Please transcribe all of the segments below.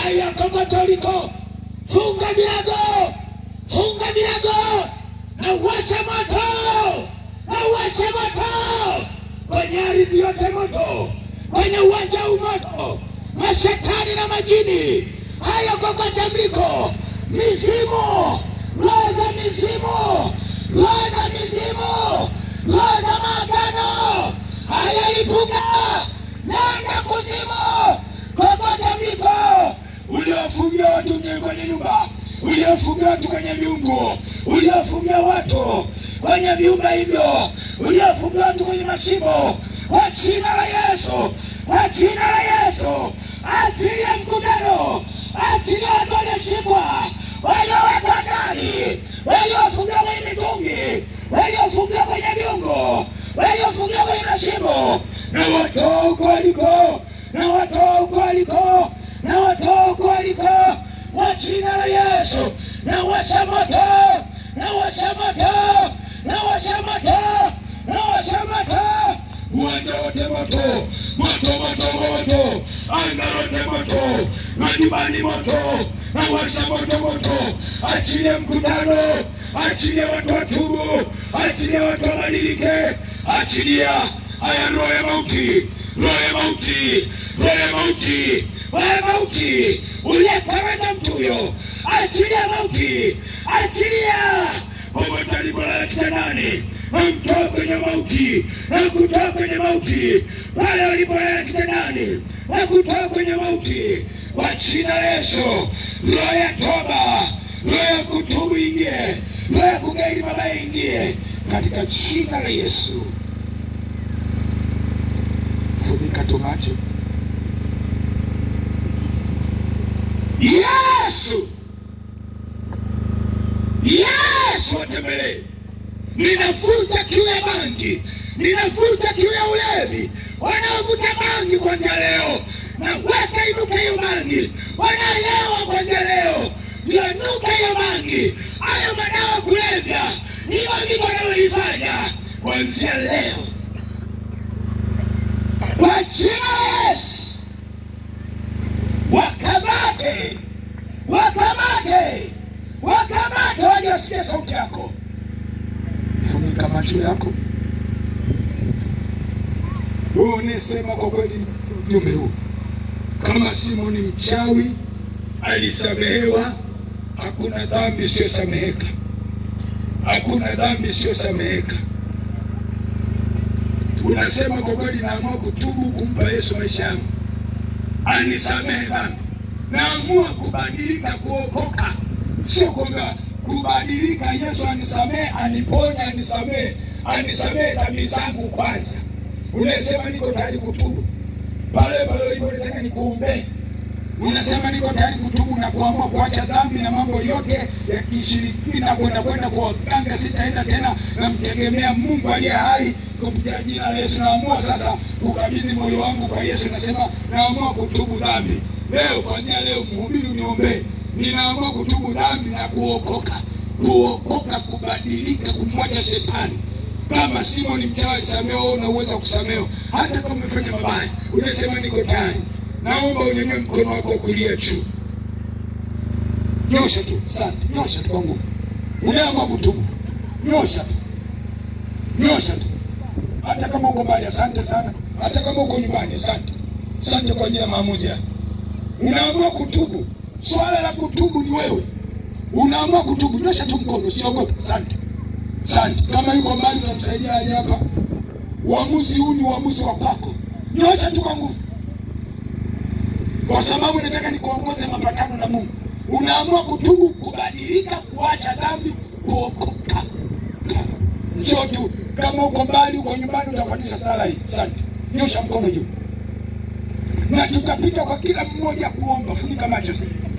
haya kokotoliko funga milango funga milango na uwashe moto na uwashe moto kwenye ardhi yote moto kwenye uwanja huu moto mashetani na majini haya kokote mliko mizimu roho za mizimu roho za mizimu roho za maagano haya lipuka nenda kuzimu kokote mliko uliofungia watu nye- kwenye nyumba uliofungia watu kwenye viungu uliofungia watu kwenye viumba hivyo uliofungia watu kwenye mashimo kwa jina la yesu kwa jina la yesu achilia mkutano achilia watu walioshikwa waliowekwa ndani waliofungiwa kwenye mitungi waliofungiwa kwenye viungo waliofungiwa kwenye mashimo na watoa huko waliko na watoa huko waliko na watoa huko waliko kwa jina la yesu na washa moto na washa moto na washa moto na washa moto uwanja wote moto moto moto moto anga lote moto majumbani moto na washa moto moto achilie mkutano achilie watu watubu achilie watu wabadilike achilia haya roho ya mauti roho ya mauti roho ya mauti roho ya mauti uliyekamata mtu huyo achilia mauti achilia popote alipolala kitandani namtoa kwenye mauti na kutoa kwenye mauti pale walipolala kitandani na kutoa kwenye mauti kwa jina la Yesu. Roho ya toba, roho ya kutubu ingie, roho ya kugairi mabaya ingie katika jina la Yesu. Funika tu macho. Yesu, Yesu watembelee. Ninavuta kiu ya bangi, ninavuta kiu ya ulevi. Wanaovuta bangi kwanzia leo, na weka inuka hiyo bangi. Wanaelewa kwanzia leo, yanuka hiyo bangi. Hayo madawa ya kulevya, hivyo ndivyo wanavyofanya kwanzia leo, kwa jina la Yesu. Wakamate, wakamate, wakamate, wajasikia sauti yako funika macho yako. Huu nisema kwa kweli, nimesikia ujumbe huu. Kama Simoni mchawi alisamehewa, hakuna dhambi isiyosameheka, hakuna dhambi isiyosameheka. Unasema kwa kweli, naamua kutubu, kumpa Yesu maisha yangu, anisamehe dhambi, naamua kubadilika, kuokoka, sio kwamba kubadilika. Yesu anisamehe, aniponye, anisamehe, anisamehe dhambi zangu kwanza. Unasema niko tayari kutubu pale pale ulipotaka nikuombee. Unasema niko tayari kutubu na kuamua kuacha dhambi na mambo yote ya kishirikina, kwenda kwenda kwa waganga, sitaenda tena, namtegemea Mungu aliye hai kupitia jina la Yesu. Naamua sasa kukabidhi moyo wangu kwa Yesu, nasema naamua kutubu dhambi leo, kuanzia leo, mhubiri uniombee, ninaamua kutubu dhambi na kuokoka, kuokoka, kubadilika, kumwacha shetani kama Simoni mchawi alisamehewa, wewe una uwezo wa kusamehewa hata kama umefanya mabaya. Unasema niko tayari, naomba unyanyue mkono wako wa kulia juu, nyosha tu, asante, nyosha tu kwa nguvu. Unaamua kutubu, nyosha tu, nyosha tu, hata kama uko mbali. Asante sana, hata kama uko nyumbani. Asante, asante kwa ajili ya maamuzi haya. Unaamua kutubu, swala la kutubu ni wewe. Unaamua kutubu, nyosha tu mkono, usiogope. Asante. Asante. Kama yuko mbali utamsaidia aje hapa. Uamuzi huu ni uamuzi wa kwako. Nyosha tu kwa nguvu, kwa sababu nataka nikuongoze mapatano na Mungu. Unaamua kutubu, kubadilika, kuacha dhambi, kuokoka. Njoo tu, kama uko mbali, uko nyumbani, utafuatisha sala hii. Asante. Nyosha mkono juu, na tutapita kwa kila mmoja kuomba. Funika macho,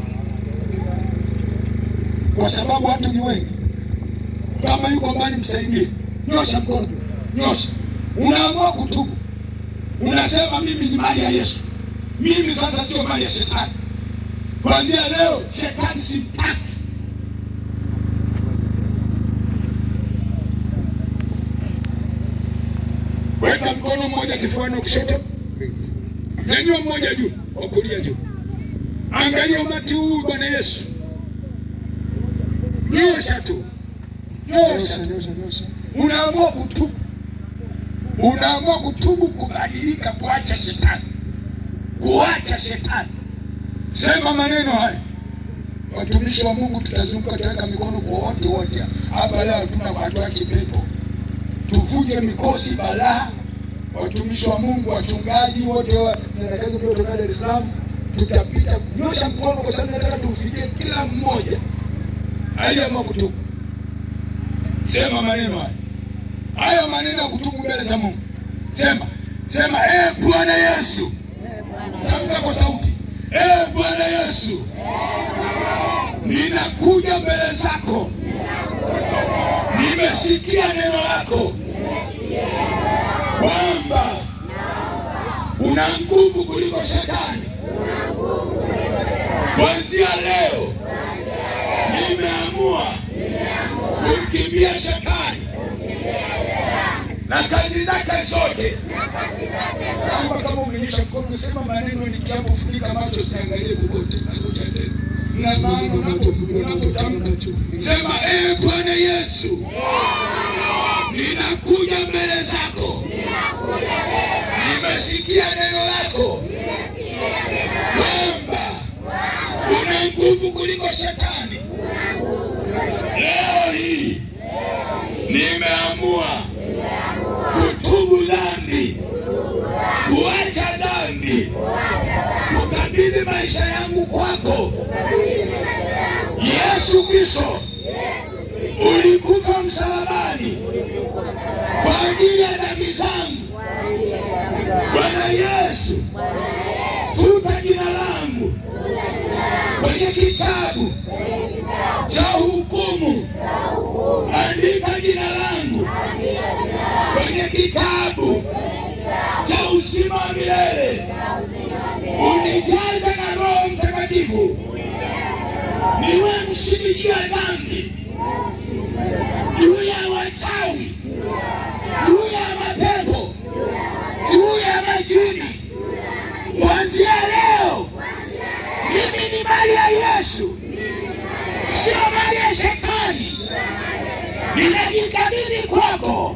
kwa sababu watu ni wengi kama yuko mbali msaidie, nyosha mkono, nyosha. Unaamua kutubu, unasema mimi ni mali ya Yesu, mimi sasa sio mali ya shetani. Kuanzia leo shetani simtaki. Weka mkono mmoja kifuani wa kushoto, nyanyua mmoja juu, wa kulia juu. Angalia umati huu Bwana Yesu, nyosha tu, nyosha tu. Unaamua kutubu, unaamua kutubu, kubadilika, kuacha shetani, kuacha shetani. Sema maneno haya. Watumishi wa Mungu tutazunguka, tutaweka mikono kwa wote wote hapa leo. Tuna hatuachi pepo, tuvuje mikosi balaa. Watumishi wa Mungu, wachungaji wote wa nataka kutoka Dar es Salaam, tutapita nyosha mkono, kwa sababu nataka tufikie kila mmoja aliyeamua kutubu. Sema maneno haya, hayo maneno ya kutubu mbele za Mungu. Sema, sema, eh Bwana Yesu, tamka kwa sauti, eh Bwana Yesu, ninakuja mbele zako, nimesikia neno lako kwamba una nguvu kuliko shetani. Kuanzia leo nimeamua kumkimbia shetani na kazi zake zote. Kama kama umenyesha mkono, sema maneno nikiapofunika macho, siangalie kokote. Narudia tena na maana unapotamka sema, eh Bwana Yesu, ninakuja mbele zako, nimesikia neno lako kwamba una nguvu kuliko shetani. Leo hii nimeamua kutubu dhambi, kuacha dhambi, kukabidhi maisha yangu kwako. Yesu Kristo, ulikufa msalabani kwa ajili ya dhambi zangu. Bwana Yesu, futa jina langu kwenye kitabu cha hukumu, andika jina langu kwenye kitabu cha uzima wa milele, unijaze na Roho Mtakatifu, niwe mshindi juu ya dhambi, juu ya wachawi, juu ya mapepo, juu ya majini. Kuanzia leo mimi ni mali ya Yesu, sio mali ya shetani. Ninajikabidhi kwako,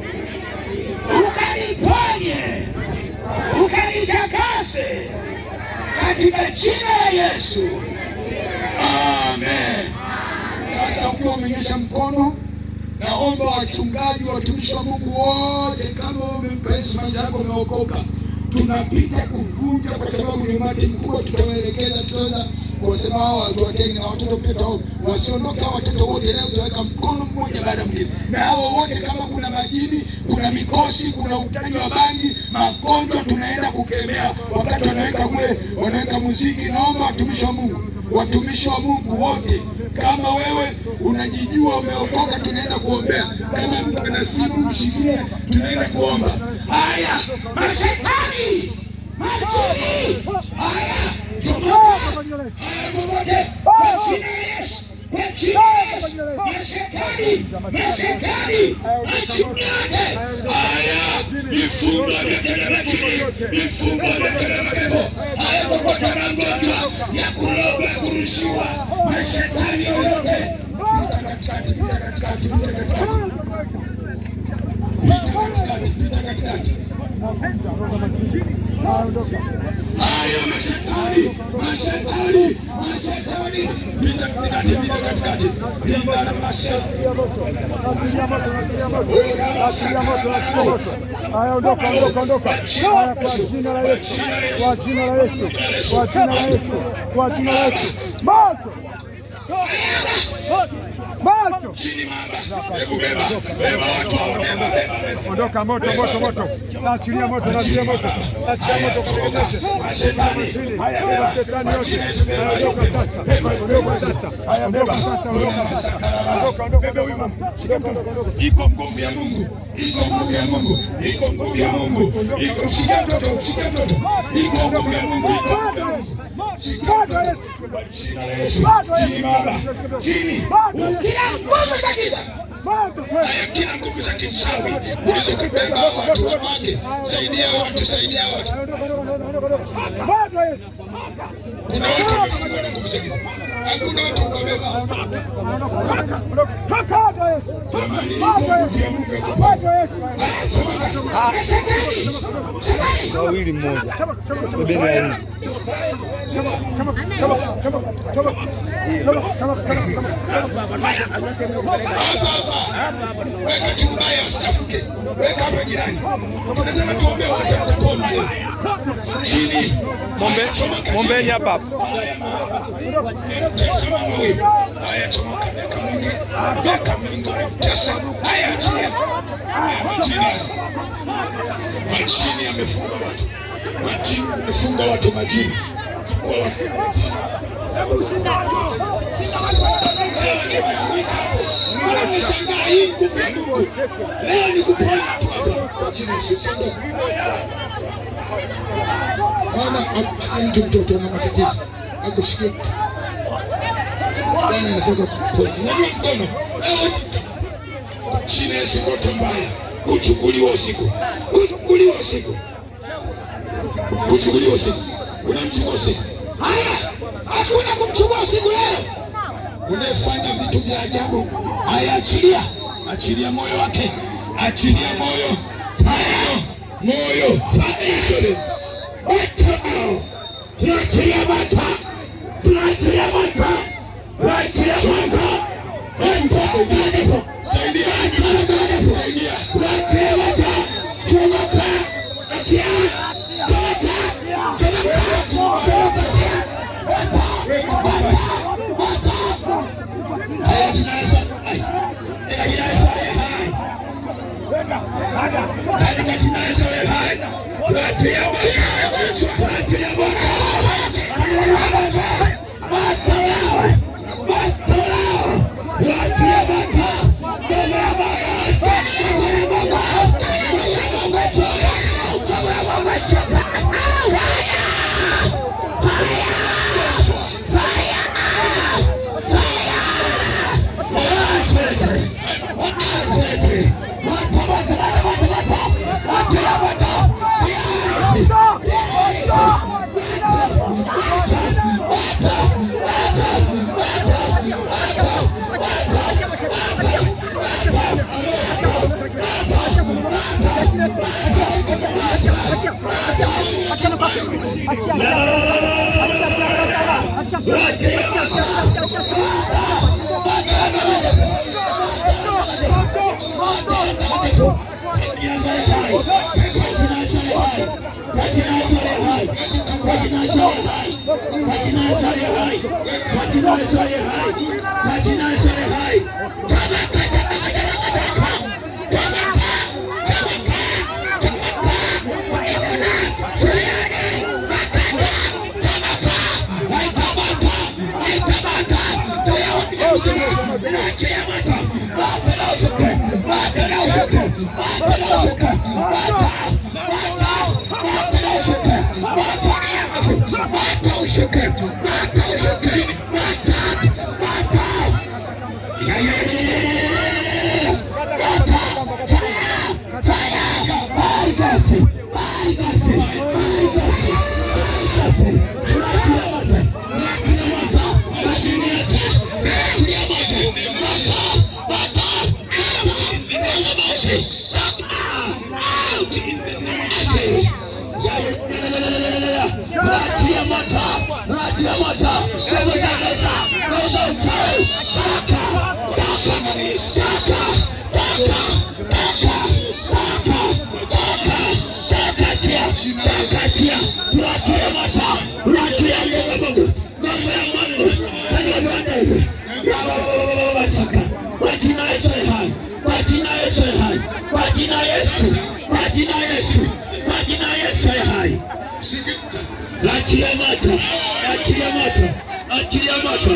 ukaniponye, ukanitakase katika jina la Yesu, amen. Sasa ukiwa umenyesha mkono, naomba wachungaji, watumishi wa Mungu wote, kama umempa Yesu maisha yako, umeokoka, tunapita kuvunja, kwa sababu ni umati mkubwa. Tutawaelekeza, tutaweza kuwasema hao watu watenge na watoto pia tao wasiondoke. Hao watoto wote leo tutaweka mkono mmoja baada ya mwingine, na hao wote, kama kuna majini, kuna mikosi, kuna utaji wa bangi, magonjwa, tunaenda kukemea. Wakati wanaweka kule, wanaweka muziki, naomba watumishi wa Mungu watumishi wa Mungu wote, kama wewe unajijua umeokoka, tunaenda kuombea. Kama mtu ana simu mshikie, tunaenda kuomba. Haya, mashetani, majini, haya tomoka, haya popote, kwa jina la Yesu, kwa jina la Yesu, mashetani, mashetani, majini yote, haya vifungo vyote vya majini, vifungo vyote vya mapepo, haya popote magonjwa ya kuroga, kurushiwa, mashetani yoyote, pita katikati, pita katikati, pita katikati, pita katikati, pita katikati. Haya mashetani, mashetani, mashetani, pita katikati, pita katikati, linda na masha Haya, ondoka, ondoka, ondoka. Haya, kwa jina la Yesu, kwa jina la Yesu, kwa jina la Yesu, kwa jina la Yesu. Moto! Moto! chini mama, hebu beba, beba watu hao, beba, beba, beba. Ondoka moto, moto, moto. Achilia moto, achilia moto. Achilia moto kwa moto. Mashetani, Chini. haya Beba beba, shetani kwa yote. jina la Yesu, beba, Ondoka beba, sasa. beba, Ondoka sasa. Haya, Ondoka beba. sasa, ondoka sasa. Ondoka, ondoka, Beba huyu ondoka. mama. Ondoka, ondoka, ondoka. Iko nguvu ya Mungu, iko nguvu ya Mungu, iko nguvu ya Mungu, iko mshike mtoto, mshike mtoto, iko nguvu ya Mungu, iko nguvu ya Mungu. Moto Yesu. Kwa jina la Yesu. Moto Chini Yesu. Baba. Chini. Moto Yesu. Kila nguvu za giza. Moto Yesu. Haya, kila nguvu za kichawi ulizokubeba watu wanawake, saidia watu, saidia watu. Moto Yesu. Kuna watu wamefungwa na nguvu za giza, hakuna watu wamebeba. Moto Yesu. Moto Yesu. Moto Yesu. wawili mmoja bebeni wawili Weka tu mbaya usitafuke, weka hapa jirani. Tunataka tuombe wote watapona leo. Chini. Mombe- Chomoka mombeni chini. hapa hapa Mtesa mama huyu. Haya, chomoka miaka mingi, miaka mingi umemtesa. Haya, achilia. Haya, achilia. Majini yamefunga watu, majini yamefunga watu, majini Chukua watu. Mbona mnashangaa hii nguvu ya Mungu? Leo ni kuponya tu hapa. Kwa jina la Yesu, usiondoke. Mama, amchukue mtu mtoto ana matatizo, akushikie mtu. Bwana anataka kuponya. Nyanyua mkono. Leo kwa jina la Yesu, ndoto mbaya kuchukuliwa usiku, kuchukuliwa usiku, kuchukuliwa usiku. Unamchukua usiku. Haya, hakuna kumchukua usiku leo unayefanya vitu vya ajabu. Haya, achilia, achilia moyo wake, achilia moyo, fire, moyo, fire, moto, tuachilia moto, tuachilia moto, tuachilia moto, moto, saidia, saidia, tuachilia moto, chomoka, achia, chomoka, chomoka, chomoka, Haya, tunaanza. Hai. Katika jina la Yesu aliye hai. Katika jina la Yesu aliye hai. Tuachilia moto. Tuachilia moto. Moto yao. Moto yao. Tuachilia moto. Tembea moto. Tembea moto. Tembea moto. Achilia moto, achilia moto, achilia moto.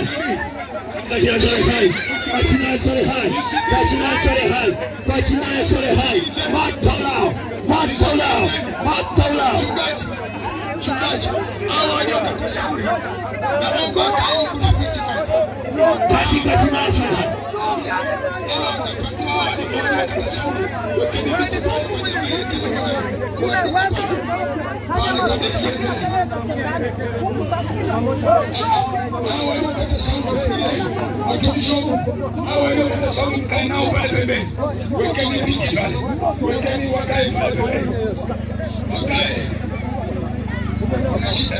Kwa jina la Yesu hai, kwa jina la Yesu hai, kwa jina la Yesu hai, kwa jina la Yesu hai. Moto lao, moto lao, moto lao. Mchungaji, hawa waliokata shauri, naomba wakae kuna viti kwanza. katika jina la Yesu. Hawa watapangua waliokata shauri, wekeni viti pale kwenye maelekezo kama kuna pale kabla tujaendelea. Hawa waliokata shauri wasikilize. Watumishi wa Mungu, hawa waliokata shauri mkae nao pale pembeni. Wekeni viti pale. Wekeni wakae pale pembeni. Wakae. Kuna shida?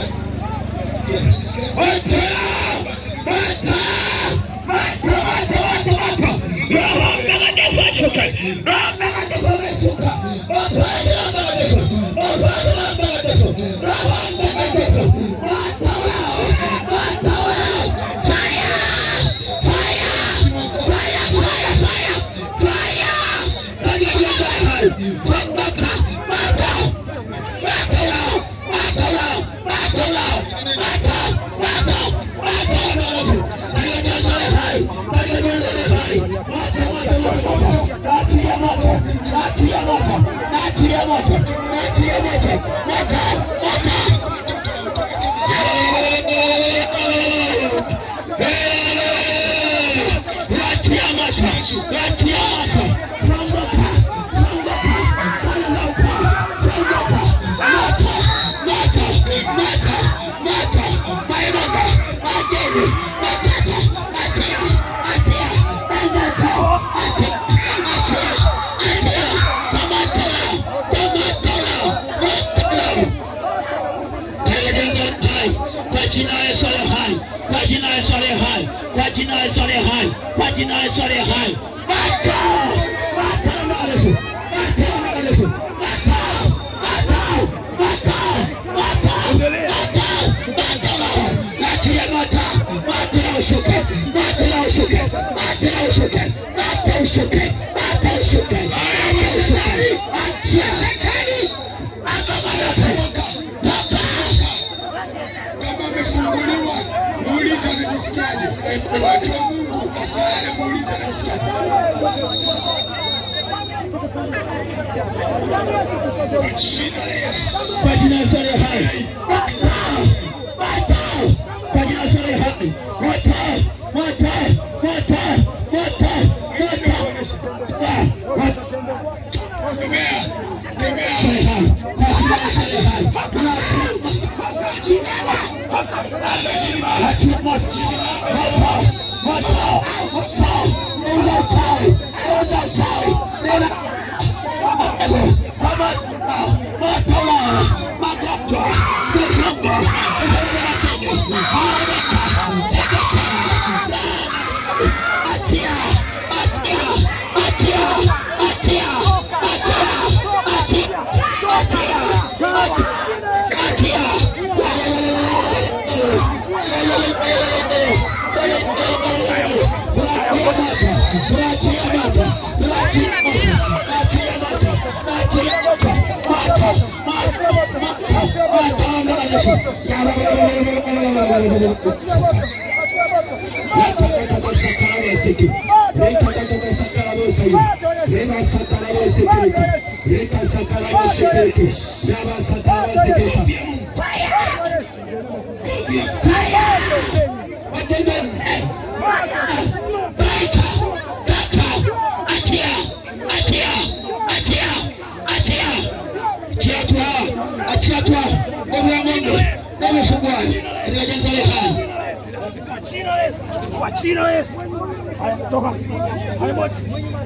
Kwa jina la Yesu aliye hai, kwa jina la Yesu aliye hai, kwa jina la Yesu aliye hai, kwa jina la Yesu aliye hai. Bata! Bata na Yesu. Bata na Yesu. Bata! Bata! Bata! Bata! Endelea. Achilia mata. Mata na ushuke. Mata na ushuke. Mata na ushuke. Mata ushuke. Mata ushuke. Mata ushuke. Achia shetani. Akama yote. Toka. Kama amefunguliwa, muulize anajisikiaje. Watu wa Mungu, wasilale, muulize anajisikiaje. Kwa jina la Yesu. kwa jina la Yesu aliye hai. Moto! Moto! Kwa jina la Yesu aliye hai. Moto! Moto! Moto! Moto! Moto! Ah, moto! Tembea, tembea. Aliye hai. Kwa jina la Yesu aliye hai. Achia moto! Moto! Moto! Moto! Nenda uchawi! Nenda uchawi! Nenda kama moto wa magonjwa, mifungo, mifungo matege, haraka, atia, atia, atia, atia, atia, atia, atia, atia, Achia tu damu ya ng'ombe, damu ifungwa katika jina la Yesu. Kwa jina la Yesu. Haya, toka. Haya, moja.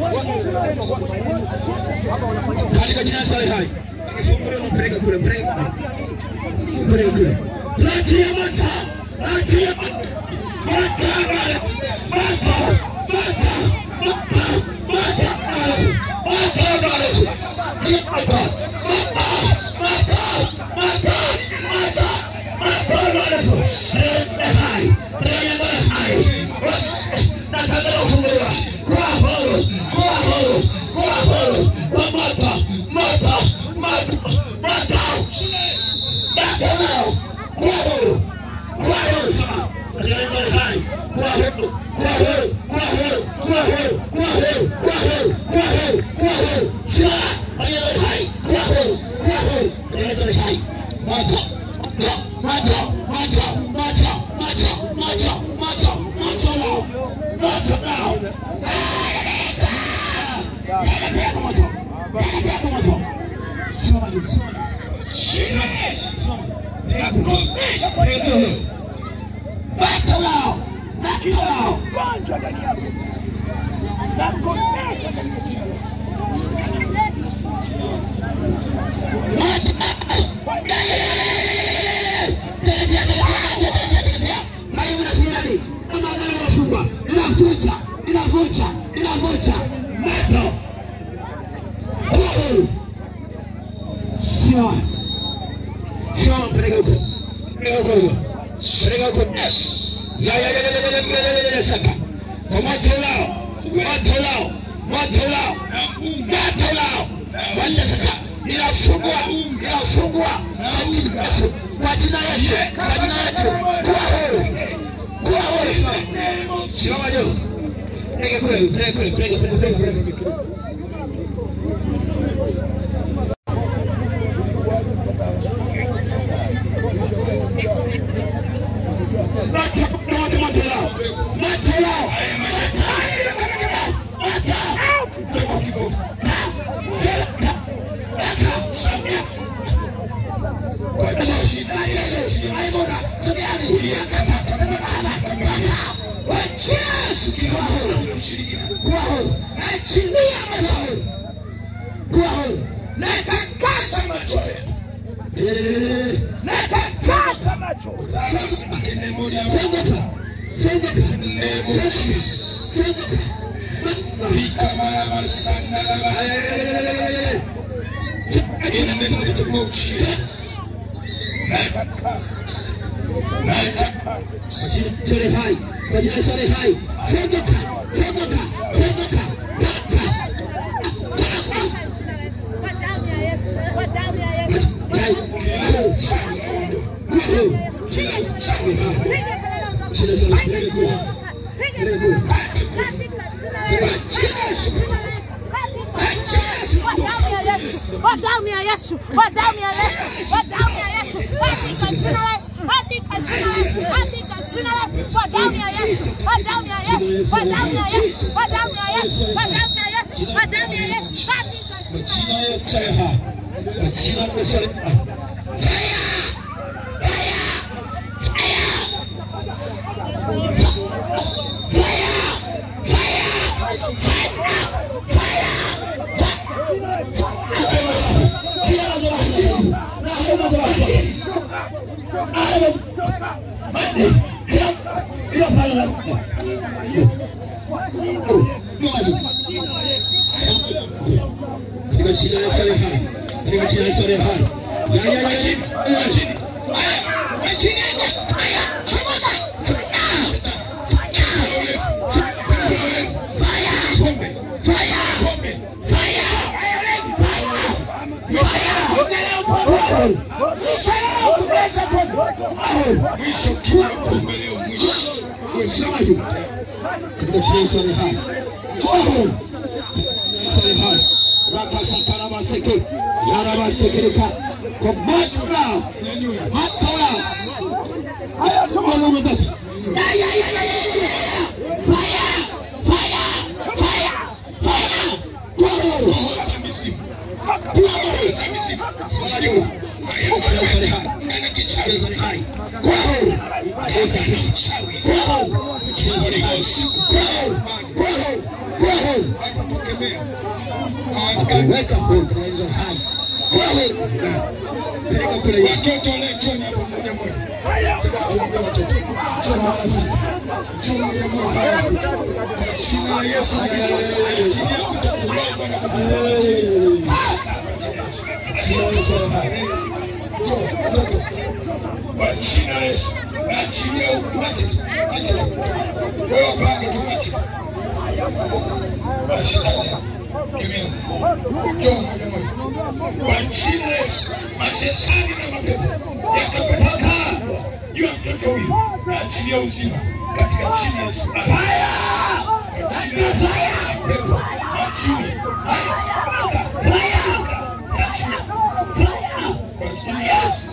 katika jina la Yesu aliye hai. Akifunguliwa mpeleke kule, mpeleke kule. Mpeleke kule. Achia moto, achia moto. Moto, moto, moto, moto, moto, moto, moto, moto. Achia moto, moto, moto, moto, moto, moto. Aliye hai, aliye hai. Nataka kufunguliwa. Kwa huru, kwa huru, kwa huru, kwa moto, moto, moto, moto. Moto nao, kwa huru, kwa huru sana. Katika jina la hai, kwa huru, kwa huru, kwa huru, kwa huru, kwa huru, kwa huru, kwa huru, kwa huru. Shina, katika jina la hai, kwa huru, kwa huru. Katika jina la hai, moto, kila ugonjwa ndani yako na kuonyesha katika jina la Yesu. Maji mnasikiani? Kama agano limefungwa, ninavunja, ninavunja, ninavunja moto. Oh! Simama. Simama mpeleke huko. Mpeleke huko huko. Mpeleke huko. Yes. Ya ya ya ya ya ya ya ya ya ya saka. Kwa moto ulao. Moto ulao. Moto ulao. Moto ulao. Wacha sasa. Ninafungua. Ninafungua. Kwa jina la Yesu. Kwa jina la Yesu. Kwa jina la Yesu. Kuwa huru. Kuwa huru. Simama juu. Peleke kule. Peleke kule. Peleke kule. Peleke kule. Natakasa macho yenu. Natakasa macho. In the name of Jesus. Natakasa. Natakasa. Sore hai, kwa jina la Yesu sore hai. Funguka, funguka, funguka. Kwa damu ya Yesu, kwa damu ya Yesu. Hai. Kuwa huru. Kila uchawi Piga kelele utoke. Jina la Yesu peleke kule. Piga kelele. Katika jina la Yesu. Kwa damu ya Yesu, kwa damu ya Yesu, kwa damu ya Yesu, kwa damu ya Yesu, katika jina la Yesu, katika jina la Yesu, katika jina la Yesu, kwa damu ya Yesu, kwa damu ya Yesu, kwa damu ya Yesu, kwa damu ya Yesu, kwa damu ya Yesu, kwa damu ya Yesu, katika Kwa jina yote hai. Kwa jina la Yesu sore hai. Katika jina la Yesu aliye hai. Katika jina la Yesu aliye hai. Ya ya ya ya. ya chini. mwisho kila pombe leo mwisho. Sema juu. Katika jina la Yesu aliye hai. Oh! Yesu aliye hai. Rakasakarabaseke. Yarabasekereka. Kwa moto lao. Moto lao. Haya, choma Mungu mbele. Ya, ya, ya, ya, ya, ya. Fire! Fire! Fire! Fire! Kwa moto. Roho za mizimu. Kwa moto. Za mizimu. Mizimu. Haya, mtaweka. Ana kichawi. Yesu aliye hai. Kwa moto. Yesu aliye hai. Kichawi. Kwa moto. Holy Ghost. Kwa moto. Kwa moto. Kwa moto. Akapokemea. Akaweka huru katika Yesu aliye hai. Kwa moto. Peleka kule Yesu. Watoto leo njoni hapa mmoja mmoja. Tuwaambie watoto. Njoo hapa. Njoo mmoja mmoja. Kwa jina la Yesu. Chini yako utakuroga na kutupa chini. Kwa jina la Yesu. Achilia uache. Achilia. Wewe bado tuache. Ashikilia. Tumia. Njoo mmoja mmoja. Kwa jina la Yesu. Mashetani na mapepo yakapeleka juu ya mtoto huyu. Achilia uzima katika jina la Yesu. Haya! Kwa jina la Yesu. Pepo. Achilia. Haya. Haya. Achilia. Kwa jina la Yesu.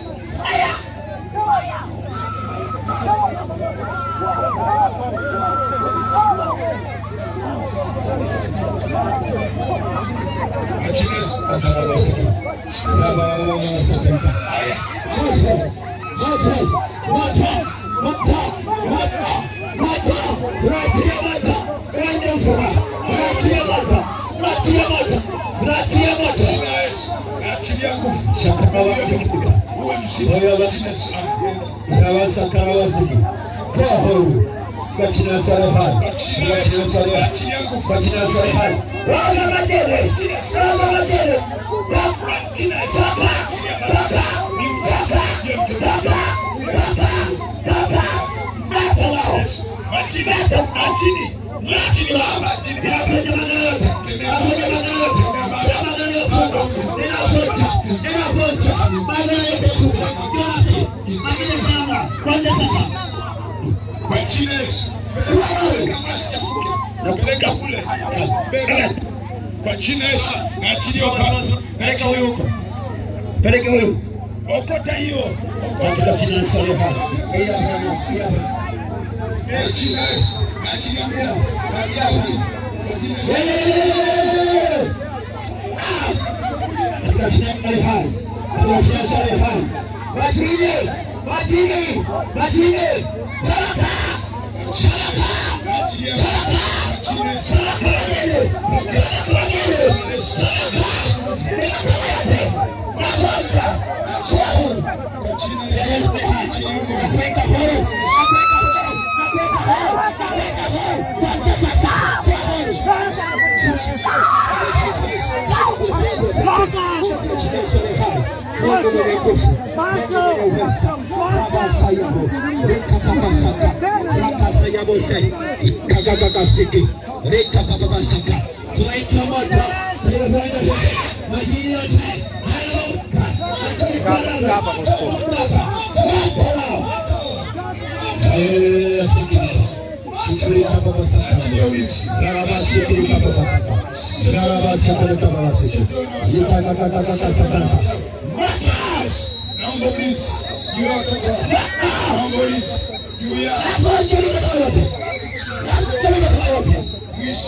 Kwa jina la Yesu. Haya. Moto, moto, moto, moto, moto, Kwa jina la Yesu. Napeleka kule. Kwa jina la Yesu. Naachilia hapa. Peleka huyo huko. Peleka huyo. Okota hiyo. Okota jina la Yesu. Eh, jina la Yesu. Naachilia mbele. Naachilia huyo. Majini, majini, majini, baraka, baraka, Naachilia. Naachilia Yesu. Kwa jina la Yesu. Naachilia huyo. nakuweka huru, nakuweka huru, nakuweka huru, nakuweka huru, kuanzia sasa, kuwa huru. Mungu mwenye nguvu, Mungu mwenye uweza, Baba sayabo, rika papa saka, raka sayabo sai, kagaga siki, rika papa saka. Tunaita moto, tunakwenda sasa, majini yote, haleluya, majini kwa Hapa kwa stop. Eh, shukuri papa saka. Naachilia ulinzi. Raraba shukuri papa saka. Raraba shukuri papa saka. Yika kaka kaka saka. Naomba ulinzi juu ya watoto wako. Naomba ulinzi juu ya mwishi.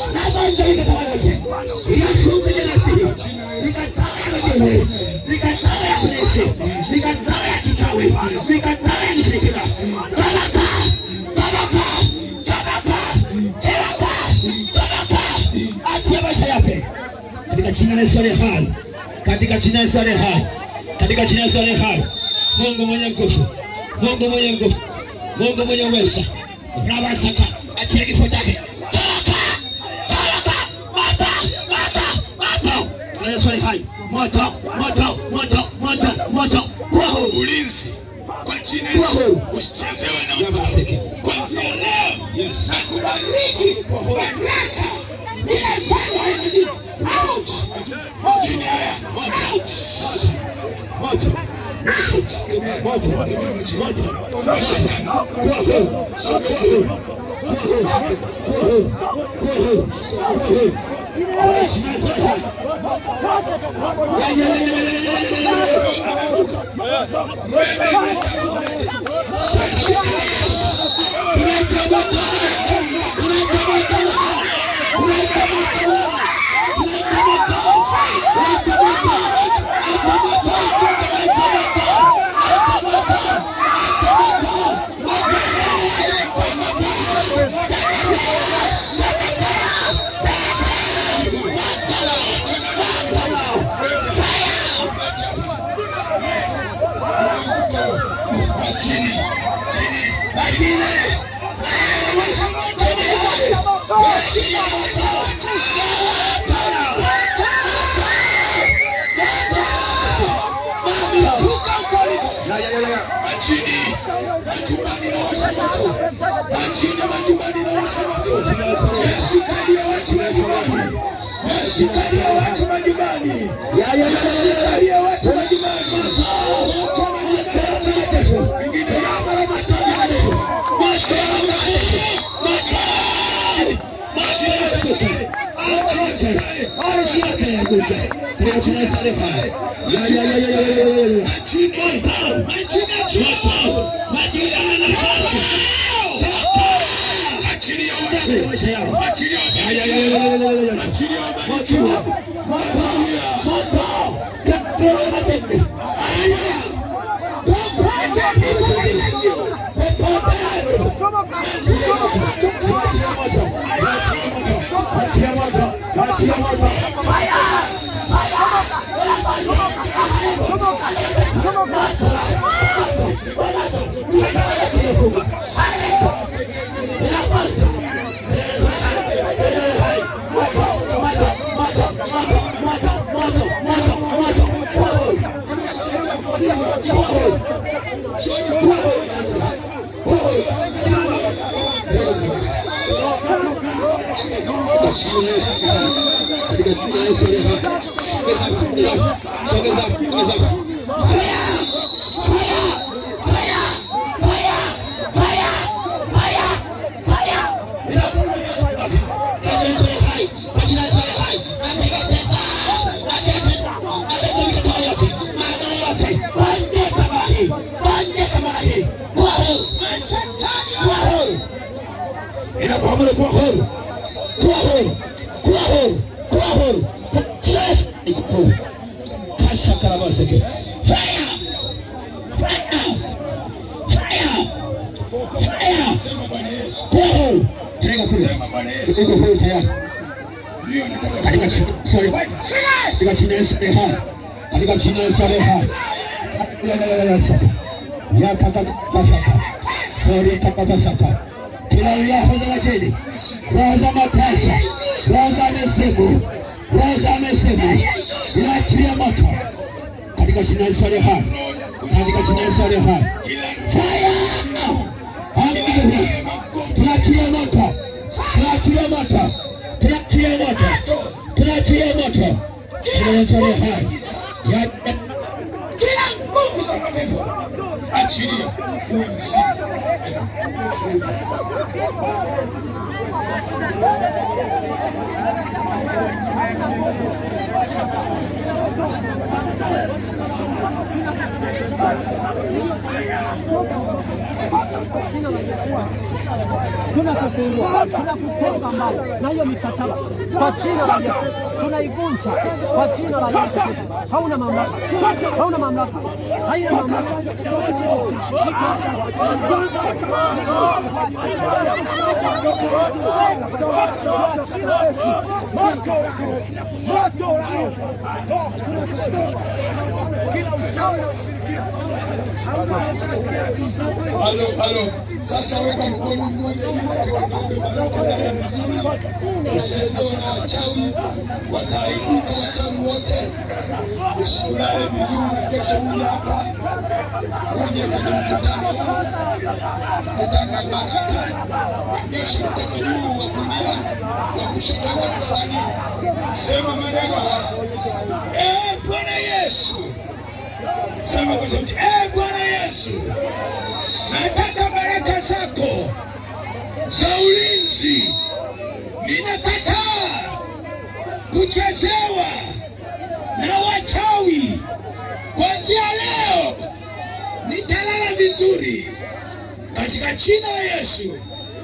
katika jina la Yesu aliye hai, katika jina la Yesu aliye hai, katika jina la Yesu aliye hai, Mungu mwenye nguvu, Mungu mwenye nguvu, Mungu mwenye uweza, rabasaka, achia kifo chake, toka, toka, moto, moto, moto, Jina la Yesu aliye hai, moto, moto, moto, moto, moto, kuwa huru. Ulinzi kwa jina la Kuwa Yesu. huru. Usichezewe na Yamaseke. mtu. Kuanzia leo nakubariki baraka ile mpango ya Mungu. Out. Chini haya. Out. Moto, moto, moto, Shetani. kuwa huru, kuwa huru, kuwa huru, kuwa huru, kuwa huru, kuwa huru. Kwa jina la Yesu aliye hai. Ya, ya, ya, ya, ya, ya, ya, ya, ya. Chini. Chini. Majini. Majumbani na washa moto. Majini majumbani na washa moto. Yesu kalia watu majumbani. Yesu kalia watu majumbani. Yesu kalia watu majumbani. Moto majumbani. Ingine yama na moto majumbani. Moto majumbani. Moto. Majini Yesu. Majini Yesu. Ardhi yake ya kuja. Katika jina la Yesu aliye hai. Ya, ya, ya, ya, ya, ya, ya, ya. Katika maisha yao. Ya, ya, ya, ya, ya, ya, ya, ya. Moto, moto, moto. Pepewa matende. Aya. Chomoka! Katika jina la Yesu. Katika jina la Yesu aliye hai. Sogeza hapo, sogeza hapo. Sogeza hapo, sogeza hapo. Inakuamuru kuwa huru, kuwa huru, kuwa huru, kuwa huru. Yes, iko huru. Kasha karabaseke. Fire! Fire! Fire! Fire! Kuwa huru. Tereka kule. Iko huru tayari. Katika jina sorry. Katika jina la Yesu aliye hai. Katika jina la Yesu aliye hai. Ya ya ya ya saka. Ya kaka kasaka. Sorry kaka kasaka. Kila roho za majini, roho za matasa, roho za misimu, roho za misimu, inaachilia moto katika jina la Yesu aliye hai. Katika jina la Yesu aliye hai. Fire! Hallelujah. Tunaachilia moto. Tunaachilia moto. Tunaachilia moto. Tunaachilia moto. Jina la Yesu aliye hai. Ya ya- kila nguvu za mapepo achilia uwe mshindi. tunakufungua tunakutenga mbali na hiyo mikataba kwa jina la Yesu, tunaivunja kwa jina la Yesu. Hauna mamlaka, hauna mamlaka, haina mamlaka. Halo, halo. Sasa weka mkono mmoja juu katika maombi baraka ndani ya vizuri. Usichezewe na wachawi, wataaibika wachawi wote. Usilale vizuri na kesho uje hapa, uje kwenye mkutano huu, mkutano wa baraka. Nyosha mkono juu wa kulia, wa kushoto weka kifuani. Sema maneno haya. Eh, Bwana Yesu. Sema kwa sauti. Eh, Bwana Yesu nataka baraka zako za ulinzi. Ninakataa kuchezewa na wachawi. Kuanzia leo nitalala vizuri katika jina la Yesu,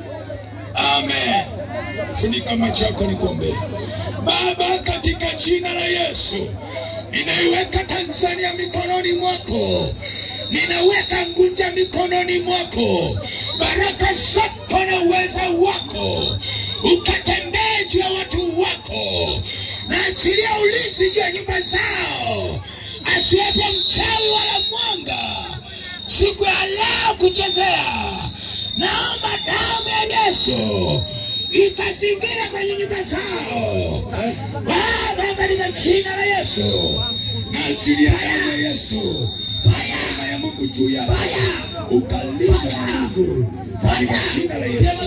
amen. Funika macho yako nikuombee. Baba, katika jina la Yesu ninaiweka Tanzania mikononi mwako, ninaweka Ngunja mikononi mwako. Baraka zako na uweza wako ukatembee juu ya watu wako, na achilia ulinzi juu ya nyumba zao, asiwepo mchawi wala mwanga siku ya leo kuchezea. Naomba damu ya Yesu ikazingira kwenye nyumba zao Baba, katika jina la Yesu na achilia damu ya Yesu neema ya Mungu juu yao, ukalinde Mungu katika jina la Yesu.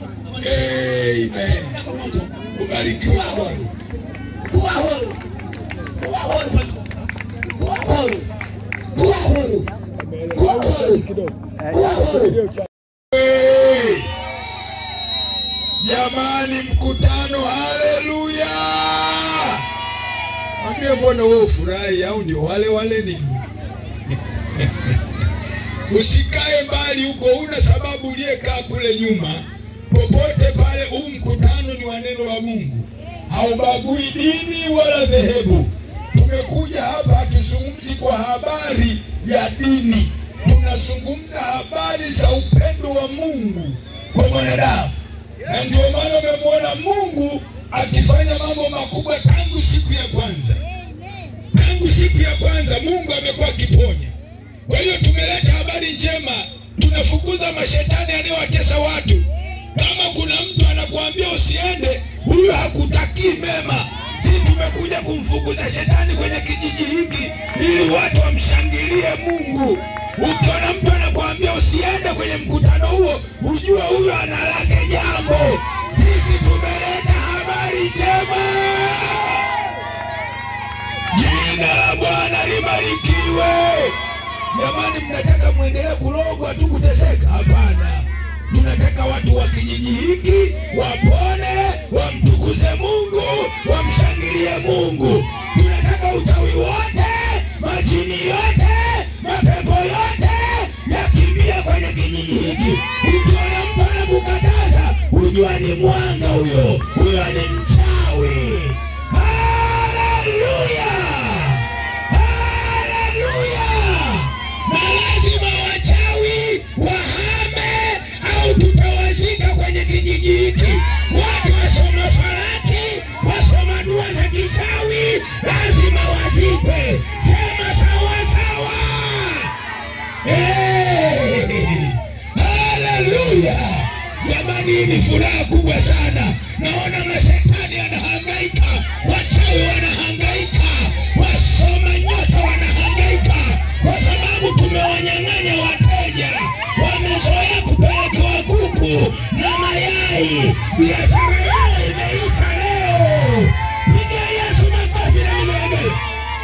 Amen. Ubarikiwe na Bwana. Kuwa huru. Kuwa huru. Kuwa huru. Kuwa huru. Kuwa huru. Kuwa huru. Hey! Jamani, mkutano, haleluya! Mwambie, mbona wewe ufurahi au ndio wale wale nini? Usikae mbali huko, una sababu uliyekaa kule nyuma. Popote pale, huu mkutano ni wa neno la Mungu, haubagui dini wala dhehebu. Tumekuja hapa, hatuzungumzi kwa habari ya dini, tunazungumza habari za upendo wa Mungu kwa mwanadamu, na ndio maana umemwona Mungu akifanya mambo makubwa tangu siku ya kwanza. Tangu siku ya kwanza Mungu amekuwa akiponya. Kwa hiyo tumeleta habari njema, tunafukuza mashetani yanayowatesa watu. Kama kuna mtu anakuambia usiende, huyo hakutakii mema. Si tumekuja kumfukuza shetani kwenye kijiji hiki ili watu wamshangilie Mungu. Ukiona mtu anakuambia usiende kwenye mkutano huo, ujue huyo ana lake jambo. Sisi tumeleta habari njema. Jina la Bwana libarikiwe. Jamani, mnataka mwendelee kulogwa tu kuteseka? Hapana, tunataka watu wa kijiji hiki wapone, wamtukuze Mungu, wamshangilie Mungu. Tunataka uchawi wote, majini yote, mapepo yote yakimbie kwenye kijiji hiki. Ukiona mtu anakukataza, ujua ni mwanga huyo, huyo ni mchawi. Haleluya! Haleluya! Na lazima wachawi wahame au tutawazika kwenye kijiji hiki. Watu wasoma faraki, wasoma dua za kichawi, lazima wazikwe. Sema sawa sawa. Hey! Haleluya! Jamani, hii ni furaha kubwa sana. Naona mashetani yanahangaika, wachawi wanahangaika, wasoma nyota wanahangaika, kwa sababu tumewanyang'anya wateja. Wamezoea kupelekewa kuku na mayai, biashara yao imeisha leo. Piga Yesu makofi na vigelegele.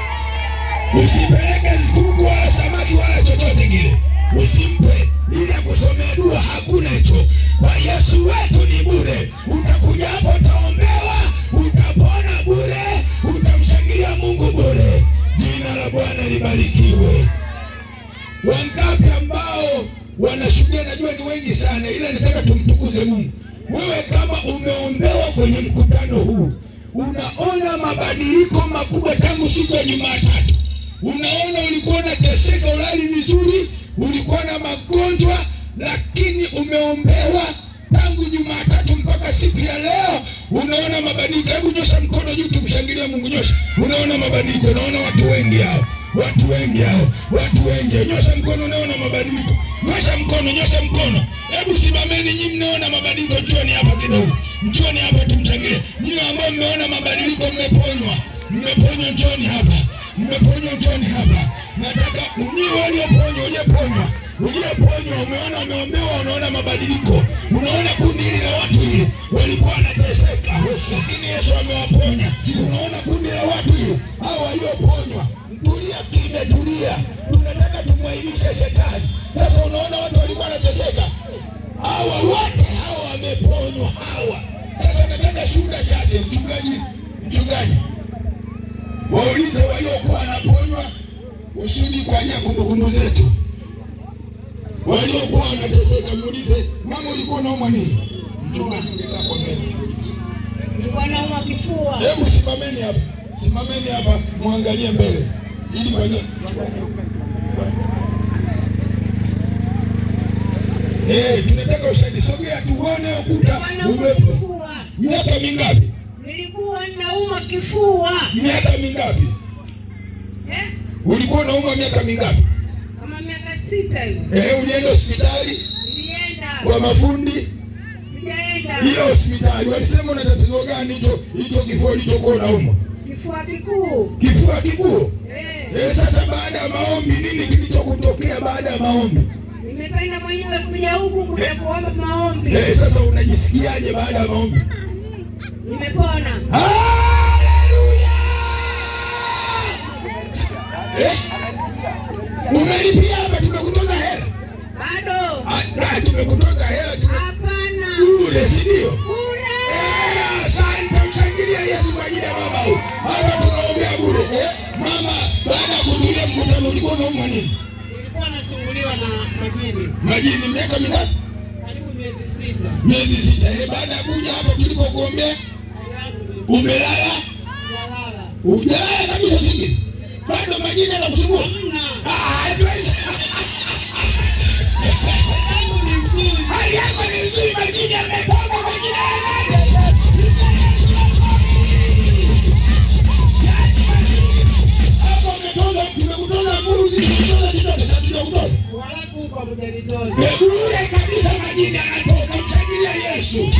Usipeleke kuku wala samaki wala chochote kile, usimpe ili akusomee dua. Hakuna hicho. Kwa Yesu wetu ni bure. Utakuja hapo, utaombewa, utapona bure, utamshangilia Mungu bure. Jina la Bwana libarikiwe. Wangapi ambao wanashuhudia? Najua ni wengi sana, ila nataka tumtukuze Mungu. Wewe kama umeombewa kwenye mkutano huu, unaona mabadiliko makubwa tangu siku ya Jumatatu. Unaona ulikuwa unateseka, ulali vizuri, ulikuwa na magonjwa, lakini umeombewa tangu Jumatatu mpaka siku ya leo, unaona mabadiliko. Hebu nyosha mkono juu, tumshangilie Mungu. Nyosha, unaona mabadiliko. Unaona watu wengi hao, watu wengi hao, watu wengi. Nyosha mkono, unaona mabadiliko. Nyosha mkono, nyosha mkono. Hebu simameni nyinyi, mnaona mabadiliko. Njoni hapa kidogo, njoni hapa tumshangilie. Nyinyi ambao mmeona mabadiliko, mmeponywa, mmeponywa, njoni hapa mmeponywa njoni hapa. Nataka nyinyi walioponywa, uliyeponywa, uliyeponywa, umeona umeombewa, unaona mabadiliko, unaona kundi hili la watu hili walikuwa wanateseka, lakini Yesu amewaponya. Unaona kundi la watu hili hao walioponywa, tulia kimya, tulia. Tunataka tumwainishe shetani. Sasa unaona watu walikuwa wanateseka, hawa wote hawa wameponywa hawa. Sasa nataka shuhuda chache, mchungaji, mchungaji waulize waliokuwa wanaponywa usudi kwa ajili ya kumbukumbu zetu. Waliokuwa wanateseka, muulize mama, ulikuwa unaumwa nini? Mchungaji, ungekaa kwa mbele. Nilikuwa nauma kifua. Hebu simameni hapa, simameni hapa, muangalie mbele ili kwa Eh, tunataka ushahidi. Sogea tuone ukuta Nilikuwa nauma ume kifua. miaka mingapi? Nilikuwa nauma kifua. Miaka mingapi? Eh? Ulikuwa unaumwa miaka mingapi? Kama miaka sita hivi. Eh, ulienda hospitali Nilienda. kwa mafundi Sijaenda. ile hospitali walisema una tatizo gani hicho hicho kifua ulichokuwa unaumwa? Kifua kikuu. Kifua kikuu. Eh. Eh, sasa baada ya maombi nini kilichokutokea baada ya maombi? Nimependa mwenyewe kuja huku kuja kuomba maombi. Eh, sasa unajisikiaje baada ya maombi? Nimepona. Haleluya! Eh? Umelipia hapa tumekutoza hela. Bado. Ah, ah, tumekutoza hela tume Hapana. bure, si ndio? Bure. Eh, Asante, mshangilia Yesu kwa ajili ya mama huyu. Hapa tunaombea bure. Eh? Mama, baada ya kuhudhuria mkutano ulikuwa unaumwa nini? Nilikuwa nasumbuliwa na majini. Majini miaka mingapi? Karibu miezi sita. Miezi sita. Eh, baada ya kuja hapa tulipokuombea Hali yangu ni umelala? jalala. Hujalala kabisa singine. Bado majini yanakusumbua? Hamna. Ah, hatuwezi. Yangu ni nzuri. Hali yako ni nzuri, majini yametoka, majini yanaenda. Hapo umetoka, tumekutoza mbuzi, tumekutoza kidole, sasa tunakutoza. Walaku kwa mjanitoza. Ni bure kabisa, majini yanatoka. Mshangilia Yesu.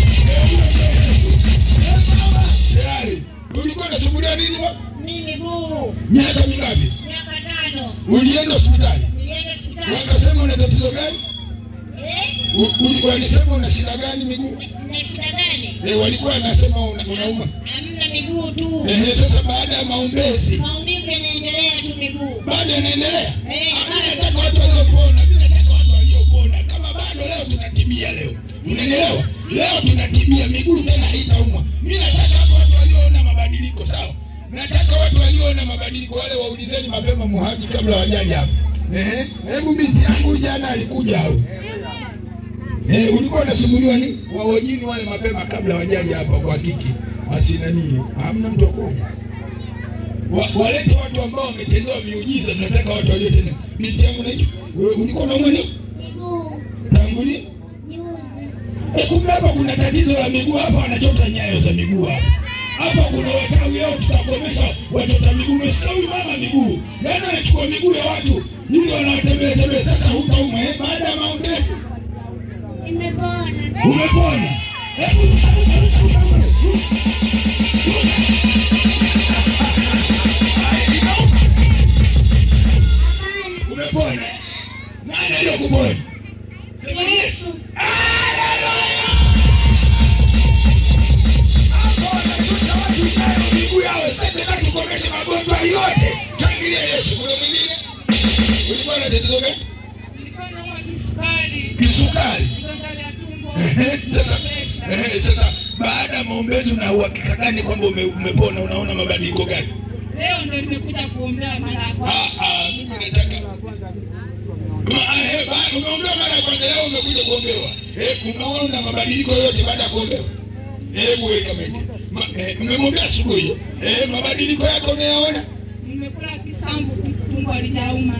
Tayari. Ulikuwa unasumbuliwa nini? wa- Mimi miguu. Miaka mingapi? Miaka tano. Ulienda hospitali? Nilienda Wakasema una tatizo gani? Eh? U- uli- Walisema una shida gani miguu? Na shida gani? Eh, walikuwa wanasema una- unauma. Hamna miguu tu. Eh, sasa baada ya maombezi Maumivu yanaendelea tu miguu. bado yanaendelea. Eh, Mimi nataka watu waliopona, mimi nataka watu waliopona. Kama bado leo tunatibia leo, unanielewa? Leo tunatibia miguu tena haitaumwa. Mimi nataka hapa watu walioona mabadiliko, sawa? Nataka watu walioona mabadiliko wale waulizeni mapema muhaji kabla wajaja hapa. Ehe, hebu binti yangu jana alikuja au? Eh, ulikuwa unasumbuliwa nini? Wawojini wale mapema kabla wajaja hapa kwa kiki. Asinani, hamna mtu akuja wa, walete watu ambao wametendewa miujiza. Tunataka watu waliotendewa. Binti yangu naitwa wewe, ulikuwa na mwenye Miguu, tangu lini? juzi. Eh, kumbe hapa kuna tatizo la miguu hapa, wanachota nyayo za miguu hapa. Hapa kuna wachawi leo, tutakomesha wachota miguu. Umesikia huyu mama miguu, yaani anachukua miguu ya watu ili wanawatembea tembea. Sasa hutaumwa eh, baada ya maombezi Nimepona. umepona. Hebu umepona. Nani aliyokuponya? Sema Yesu. miguu yao sasa na tukomeshe magonjwa yote. Shangilia Yesu. Kuna mwingine? Ulikuwa na tatizo gani? Kisukari. Ehe, Sasa ehe, sasa baada ya maombezi una uhakika gani kwamba ume, umepona? Unaona mabadiliko gani? Leo ndo nimekuja kuombea mara ya kwanza. Ah, ah, mimi nataka Ma- ah, eh, ba- umeombewa mara ya kwanza, leo umekuja kuombewa. Eh, umeona mabadiliko yote baada ya kuombewa? Hebu weka maiki. Ma- eh, Umemwombea asubuhi. Eh, mabadiliko yako unayaona? Nimekula kisambu, tumbo halijauma.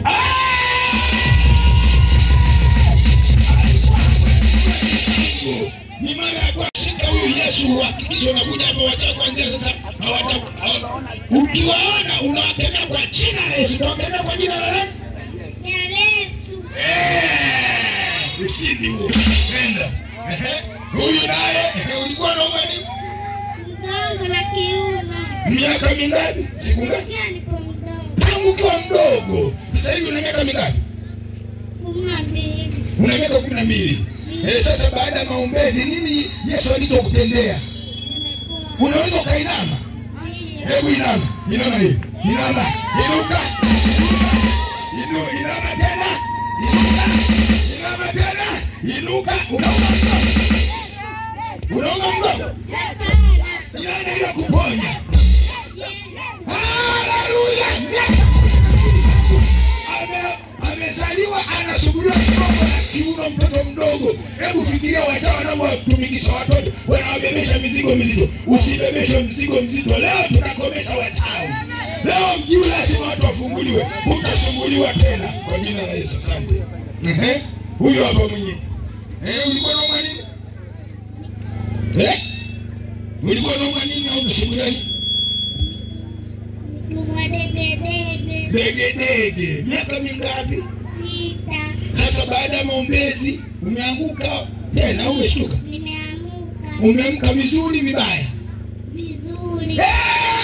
ni mara ya kwanza shika huyu Yesu uhakikishe unakuja hapa wacha kuanzia sasa hawata hawa- ukiwaona unawakemea kwa jina la Yesu unawakemea kwa jina la nani Ya Yesu. Eh, ushindi huo nenda Ehe, huyu naye ehe, ulikuwa na umani Mgongo na kiuno. miaka mingapi siku ngapi Pia nipo mdogo. tangu ukiwa mdogo sasa hivi una miaka mingapi Kumi na mbili. una miaka kumi na mbili Eh, sasa baada ya maombezi nini Yesu alichokutendea Nimekuwa. unaweza ukainama Ndio. Hebu inama, inama hiyo, inama, inuka, inu, inama tena, inuka, inama tena, inuka, unauma mgongo, unauma mgongo, nani aliyokuponya? Haleluya! Ame- amezaliwa anasumbuliwa kidogo na kiuno, mtoto mdogo. Hebu fikiria wachawi wanavyotumikisha watoto, wanawabebesha mizigo mizito. Usibebeshe mzigo mzito. Leo tunakomesha wachawi. Leo mjini lazima watu wafunguliwe, utasumbuliwa tena kwa jina la Yesu. Asante. Ehe, huyo hapa mwingine. Eh, ulikuwa nauma nini? Eh, ulikuwa nauma nini au unasumbuliwa nini? Miguu wa dege dege. Dege dege, miaka mingapi? Sita. Sasa baada ya maombezi umeanguka tena au umeshtuka? Nimeamuka Umeamka vizuri vibaya? vizuri. Eh!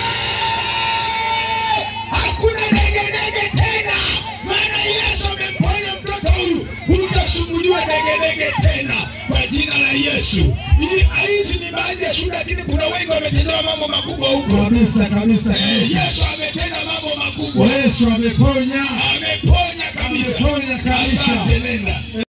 Hakuna dege dege tena, maana Yesu amemponya mtoto huyu. Hutasumbuliwa dege dege tena kwa jina la Yesu. Hii- Hizi ni baadhi ya shuhuda, lakini kuna wengi wametendewa mambo makubwa huko. Kabisa kabisa. Eh, Yesu ametenda mambo makubwa, Yesu ameponya. ameponya kabisa. Ameponya kabisa. Asante, nenda.